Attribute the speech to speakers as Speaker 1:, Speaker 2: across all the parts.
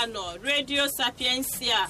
Speaker 1: na-anọ redio sapiensia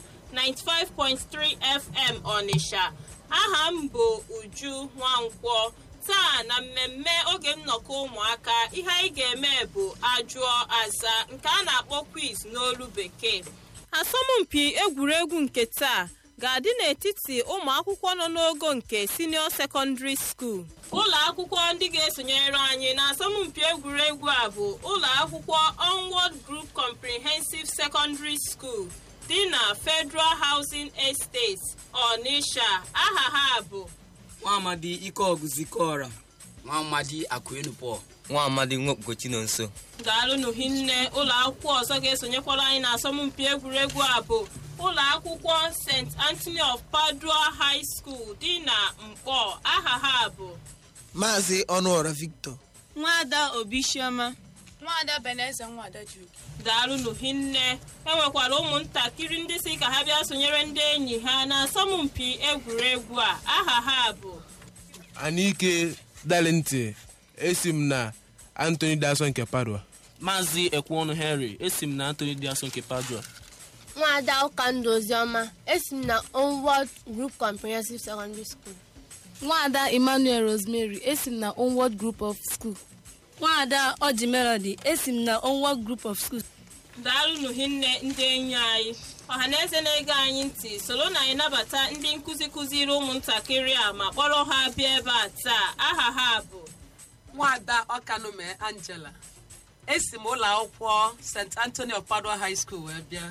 Speaker 1: 95.3 fm ọnịsha aha m bụ uju nwankwọ taa na mmemme oge nnọkọ ụmụaka ihe anyị ga-eme bụ ajụọ aza nke a na-akpọ quiz n'olu bekee asọmpi egwuregwu nke taa ga-adị n'etiti ụmụ akwụkwọ nọ n'ogo nke senio secondary school ụlọ akwụkwọ ndị ga-esonyere anyị na asọmpi egwuregwu a bụ ụlọ akwụkwọ onward group comprehensive secondary school dị na federal housing estate ọnịsha aha ha bụ
Speaker 2: nwaamadi ikeọgụ zikọra
Speaker 3: nwaamadi akụenu pọl
Speaker 4: nwa amadi nwokpukochi nọ nso
Speaker 1: daalụnụ hinne ụlọ akwụkwọ ọzọ ga-esonyekwara anyị na asọmpi egwuregwu a bụ ụlọ akwụkwọ st anthony of padua high school dị na mkpọ aha ha bụ
Speaker 5: maazị ọnụọra victor
Speaker 6: nwaada obisioma
Speaker 7: nwaada beneze nwada jude
Speaker 1: daalụnụ hinne enwekwara ụmụntakịrị ndị si ka ha bịa sonyere ndị enyi ha na asọmpi egwuregwu a aha ha bụ
Speaker 8: anike dalenti esi m na antony dason nke padua
Speaker 2: maazị ekweọnụ henry esi m na antony diaso nke padua
Speaker 9: nwaada ụkandụ oziọma esi m na onward group comprehensive secondary school
Speaker 6: nwaada emmanuel rosemary esi m na onward group of school nwaada ọji melody esi m na onward group of school
Speaker 1: daalụnụ hinne ndị enyi anyị ọhaneze na-ege anyị ntị soro na anyị nabata ndị nkụzi kụziri ụmụntakịrị a ma kpọrọ ha bịa ebe a taa aha ha bụ
Speaker 10: nwaada ọkanume angela esi m ụlọ akwụkwọ st anthony of padua high school wee bịa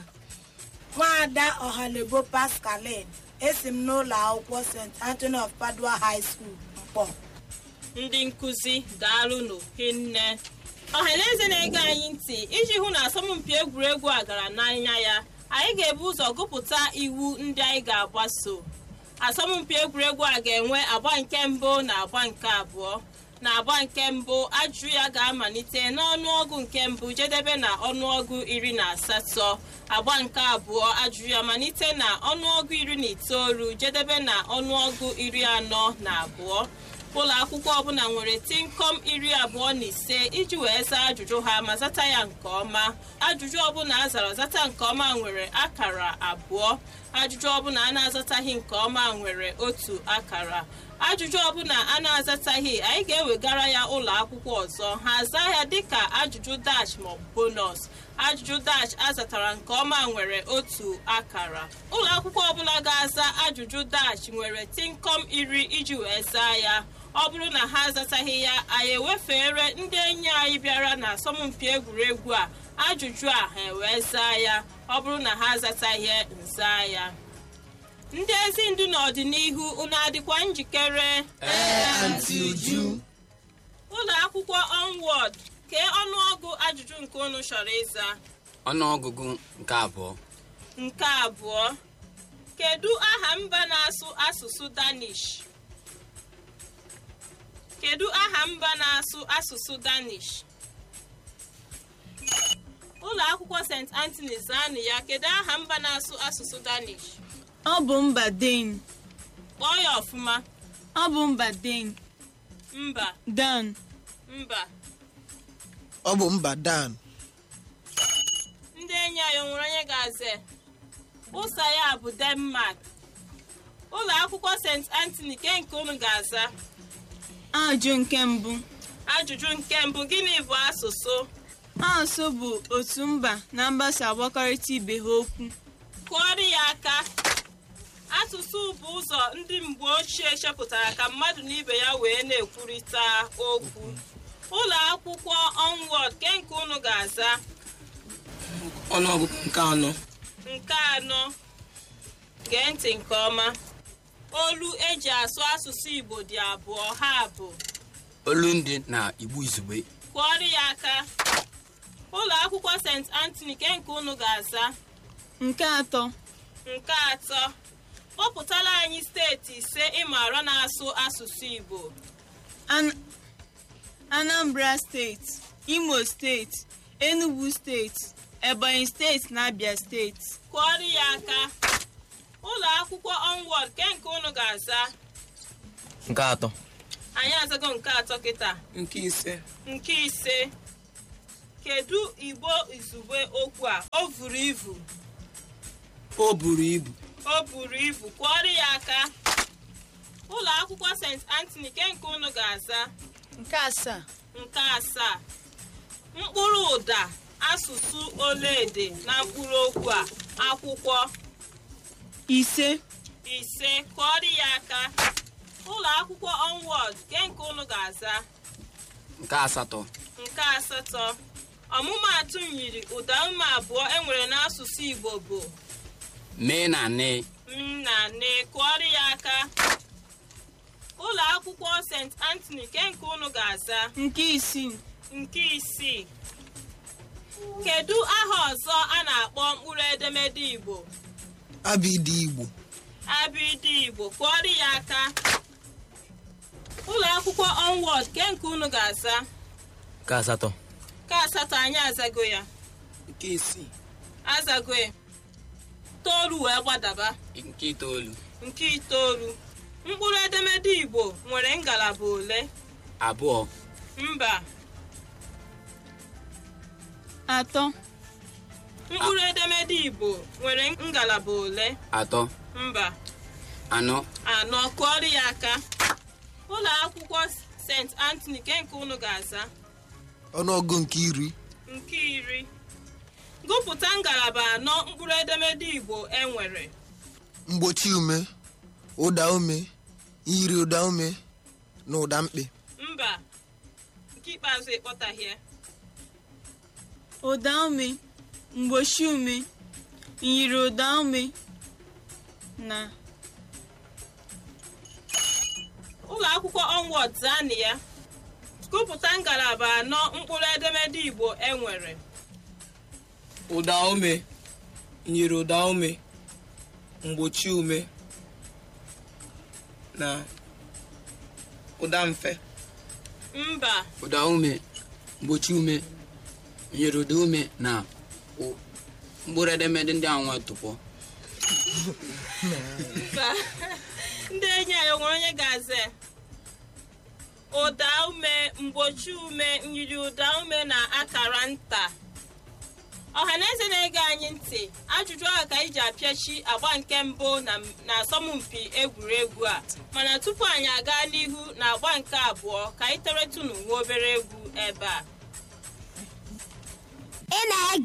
Speaker 11: nwaada ọhalebo pascaline esi m n'ụlọ akwụkwọ st anthony of padua high school mkpọ
Speaker 1: ndị nkụzi daalụnụ hinne ọhaneze na-ege anyị ntị iji hụ na asọmpi egwuregwu a gara n'anya ya anyị ga-ebu ụzọ gụpụta iwu ndị anyị ga-agbaso asọmpi egwuregwu a ga-enwe agba nke mbụ na agba nke abụọ na agba nke mbụ ajụjụ ya ga-amalite n'ọnụọgụ nke mbụ jedebe na ọnụọgụ iri na asatọ agba nke abụọ ajụjụ ya malite na ọnụọgụ iri na itoolu jedebe na ọnụọgụ iri anọ na abụọ ụlọ akwụkwọ ọbụla nwere tinkom iri abụọ na ise iji wee zaa ajụjụ ha ma zata ya nke ọma ajụjụ ọbụla a zara zata nke ọma nwere akara abụọ ajụjụ ọbụla a na-azataghị nke ọma nwere otu akara ajụjụ ọbụla a na-azataghị anyị ga-ewegara ya ụlọ akwụkwọ ọzọ ha zaa ya dịka ajụjụ dash maọbụ bonus ajụjụ dash azatara nke ọma nwere otu akara ụlọ akwụkwọ ọbụla ga-aza ajụjụ dash nwere tinkom iri iji wee zaa ya ọ bụrụ na ha azataghị ya anyị ewefere ndị enyi anyị bịara na asọmpi egwuregwu a ajụjụ a ha ewee zaa ya ọ bụrụ na ha azataghị nza ya ndị ezi ndu n'ọdịnihu unu adịkwa njikere ụlọ akwụkwọ onward kee ọnụọgụ ajụjụ nke unu chọrọ ịza
Speaker 3: ọnụọgụgụ nke abụọ
Speaker 1: nke abụọ kedu aha mba na-asụ asụsụ danish kedu aha mba na-asụ asụsụ danish ụlọ akwụkwọ st anthony zanụ ya kedu aha mba na-asụ asụsụ danish
Speaker 6: ọ bụ mba den
Speaker 1: kpọọ ya ọfụma
Speaker 6: ọ bụ mba den
Speaker 1: mba
Speaker 6: dan
Speaker 1: mba
Speaker 5: ọ bụ mba dan
Speaker 1: ndị enyi anyị o nwere onye ga-aza ụsa ya bụ denmark ụlọ akwụkwọ st anthony ke nke unu ga-aza
Speaker 6: ajụ nke mbụ
Speaker 1: ajụjụ nke mbụ gịnị bụ asụsụ
Speaker 6: asụ bụ otu mba na mgbasa agbakọrịta ibe ha okwu
Speaker 1: kụọrọ ya aka asụsụ bụ ụzọ ndị mgbe ochie chepụtara ka mmadụ na ibe ya wee na-ekwurịta okwu ụlọ akwụkwọ onward ke nke unu ga-aza
Speaker 2: ọnụọgụgụ nke anọ
Speaker 1: nke anọ gee ntị nke ọma olu eji asụ asụsụ igbo dị abụọ ha bụ
Speaker 3: olundi na igbo izugbe
Speaker 1: kụọrọ ya aka ụlọ akwụkwọ st anthony ke nke unu ga-aza
Speaker 6: nke atọ
Speaker 1: nke atọ kpọpụtara anyị steeti ise ịmara na-asụ asụsụ igbo
Speaker 6: An- anambra steeti imo steeti enugu steeti ebonyi steeti na abia steeti
Speaker 1: kụọrọ ya aka ụlọ akwụkwọ onward ke nke unu ga-aza
Speaker 4: nke atọ
Speaker 1: anyị azago nke atọ kịta
Speaker 2: nke ise
Speaker 1: nke ise kedu igbo izugbe okwu a o buru ibu
Speaker 2: o buru ibu
Speaker 1: o buru ibu kụọrọ ya aka ụlọ akwụkwọ st antony ke nke unu ga-aza
Speaker 7: nke asaa
Speaker 1: nke asaa mkpụrụ ụda asụsụ olaede na mkpụrụ okwu a akwụkwọ
Speaker 7: ise
Speaker 1: ise kụọrọ ya aka ụlọ akwụkwọ onward ke nke unu ga-aza
Speaker 3: nke asatọ
Speaker 1: nke asatọ ọmụmaatụ nyiri ụda ume abụọ enwere n'asụsụ igbo bụ
Speaker 3: mee na ne
Speaker 1: m na ne kụọrọ ya aka ụlọ akwụkwọ st antony ke nke unu ga-aza
Speaker 7: nke isii
Speaker 1: nke isii kedu aha ọzọ a na-akpọ mkpụrụ edemede igbo
Speaker 5: abịdị igbo
Speaker 1: abịdị igbo kụọrọ ya aka ụlọ akwụkwọ onward ke nke unu ga-aza
Speaker 4: nke asatọ
Speaker 1: ka asatọ anyị azago ya
Speaker 2: nke isii
Speaker 1: azago ya toolu wee gbadaba
Speaker 3: nke itoolu
Speaker 1: nke itoolu mkpụrụ edemede igbo nwere ngalaba ole
Speaker 3: abụọ
Speaker 1: mba
Speaker 7: atọ
Speaker 1: mkpụrụ edemede igbo nwere ngalaba ole
Speaker 3: atọ
Speaker 1: mba
Speaker 3: anọ
Speaker 1: anọ kụọrọ ya aka ụlọ akwụkwọ st antony ke nke unu ga-aza
Speaker 5: ọnụọgụ nke iri
Speaker 1: nke iri gụpụta ngalaba anọ mkpụrụ edemede igbo enwere
Speaker 5: mgbochi ume ụda ume iyiri ụda ume na ụda mkpị
Speaker 1: mba nke ikpeazụ ịkpọtahie
Speaker 7: ụda ume mgbochi ume nyiri ụda ume na
Speaker 1: ụlọ akwụkwọ onward zaanị ya gụpụta ngalaba anọ mkpụrụ edemede igbo enwere
Speaker 2: ụda ume nyiri ụda ume mgbochi ume na ụda mfe
Speaker 1: mba
Speaker 3: ụda ume mgbochi ume nyere ụda ume na ụ- mkpụrụ edemede ndị ahụ nwe tụpọ
Speaker 1: mba ndị enyi anyị o nwere onye ga-aza ya? ụda ume mgbochi ume nyiri ụda ume na akara nta ọhaneze na-ege anyị ntị ajụjụ ahụ ka anyị ji apịachi agba nke mbụ na na asọmpi egwuregwu a mana tupu anyị aga n'ihu na agba nke abụọ ka anyị teretụnụ nwa obere egwu ebe a
Speaker 12: ị na-ege